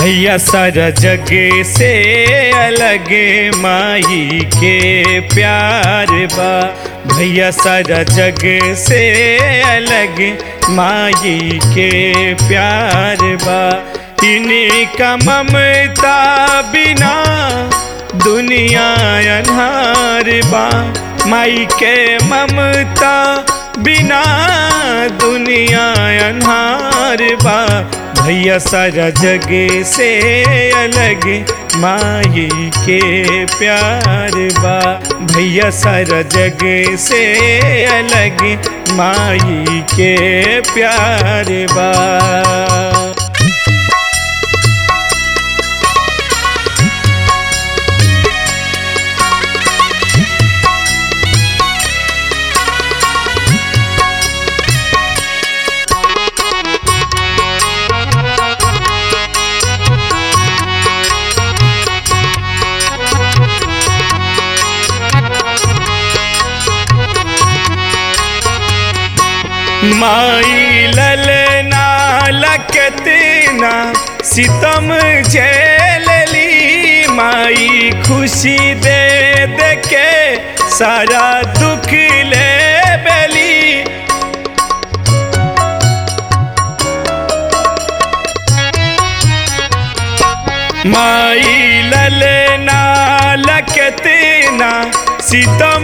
भैया सारा जग से अलग माई के प्यार बा भैया सारा जग से अलग माई के प्यार बा इन्हीं का ममता बिना दुनिया अनहार बा माई के ममता बिना दुनिया अनहार बा भैया सारा जग से अलग माई के प्यार बा भैया सारा जग से अलग माई के प्यार बा माई ललना लकतना सितम झेलली माई खुशी दे दे के सारा दुख ले बेली माई ललना लकतना सितम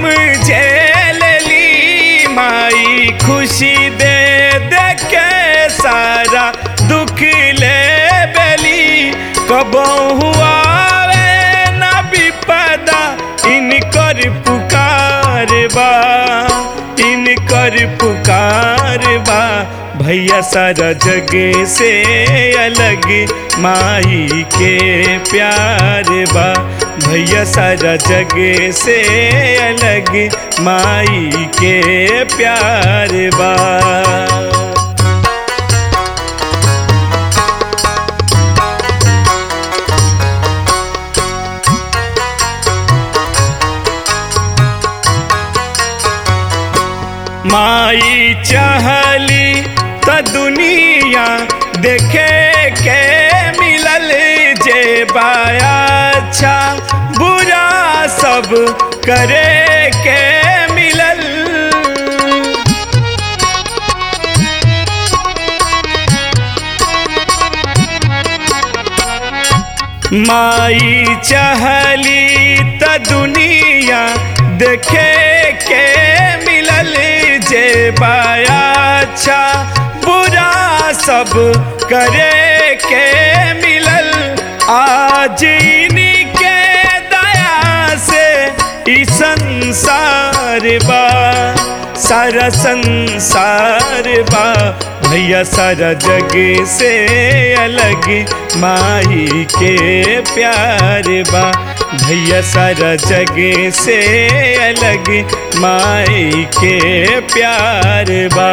झेलली माई खुशी दे दे के सारा दुख ले बेली कबहू आवे ना विपदा इनकर पुकार बा इनकर पुकार बा भैया सारा जग से अलग माई के प्यार बा भैया सारा जग से अलग माई के प्यार बा माई चाहली त दुनिया देखे के मिलल जे बाया अच्छा बुरा सब करे के मिलल माई चाहली त दुनिया देखे के मिलल जे बाया अच्छा बुरा सब करे के मिलल आज इन्हीं के दया से ई संसार बा सारा संसार बा भैया सारा जग से अलग माई के प्यार बा भैया सारा जग से अलग माई के प्यार बा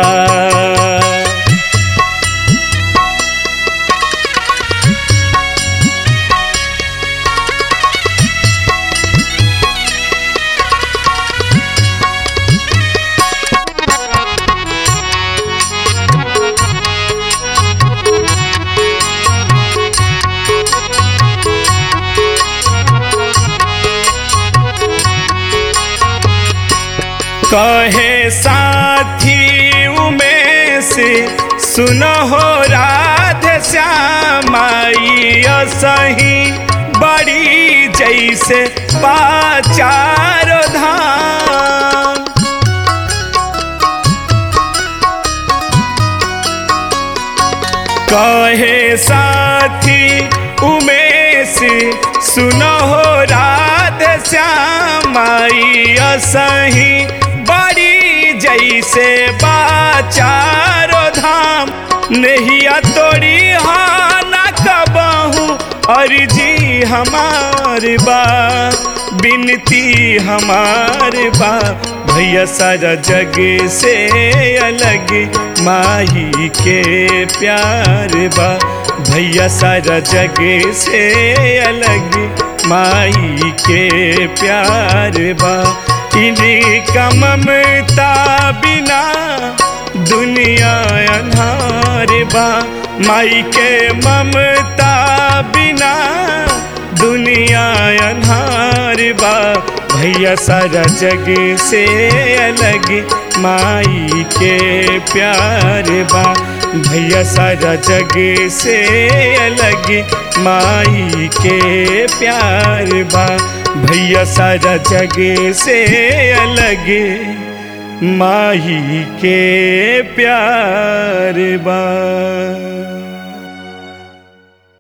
कहे साथी उमेश सुनो हो राधे श्यामाई सही बड़ी जैसे पाचारो धाम कहे साथी उमेश सुनो हो राधे श्यामाई सही बड़ी जैसे बाचारो धाम नहिया तोड़ी हाना कबहू अर्जी हमार बा बिनती हमार बा भैया सारा जग से अलग माही के प्यार बा भैया सारा जग से अलग माई के प्यार बा इन्हीं का ममता बिना दुनिया अनहार बा माई के ममता बिना दुनिया अनहार बा भैया सारा जग से अलग माई के प्यार बा भैया सारा जग से अलग माई के प्यार बा भैया सारा जग से अलग माही के प्यार बा